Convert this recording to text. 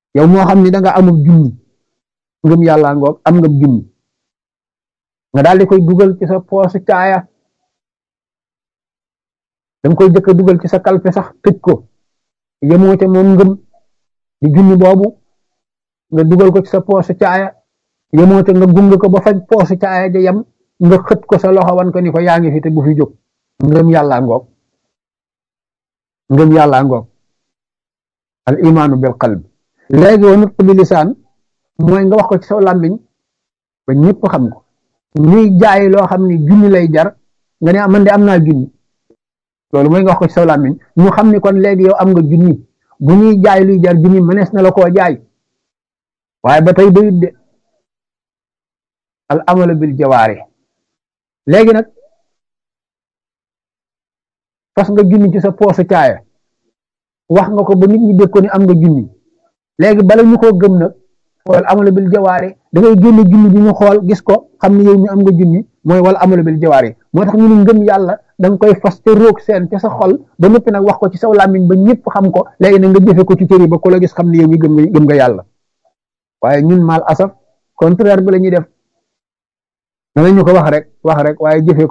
yow moo xam ni da nga amul junni ngëm yàlla ngoog am nga junni nga daal di koy dugal ci sa poosu caaya danga koy jëkk a dugal ci sa kalpe sax tëj ko yemoo ca moom ngëm di junni boobu nga dugal ko ci sa poosu caaya yemoo ca nga gunge ko ba faj poosu caaya ja yem nga xët ko sa loxo wan ko ni ko yaa ngi fi te bu fi jóg ngëm yàlla ngoog ngëm yàlla ngoog al imaanu bil qalb léegi wa nutq bi lisaan mooy nga wax ko ci saw làmmiñ ba ñëpp xam ko ñuy jaay loo xam ni junni lay jar nga ne man de am naa junni loolu mooy nga wax ko ci saw làmmiñ ñu xam ni kon léegi yow am nga junni bu ñuy jaay luy jar junni mënees na la koo jaay waaye ba tey doyut de al amalu bil jawaari léegi nag fas nga junni ci sa poosu caaya wax nga ko ba nit ñi dégg ko ni am nga junni léegi bala ñu koo gëm nag wal amalu bil jawaari da ngay génne junni bi ñu xool gis ko xam ne yow mi am nga junni mooy wal amalu bil jawaari moo tax ñu ne ngëm yàlla da nga koy fas te roog seen ca sa xol ba noppi nag wax ko ci saw làmmiñ ba ñëpp xam ko léegi nag nga jëfe ko ci cër yi ba ku la gis xam ne yow mi gëm nga gëm nga yàlla waaye ñun mal asaf contraire bi la ñuy def danañu ko wax rek wax rek waaye jëfe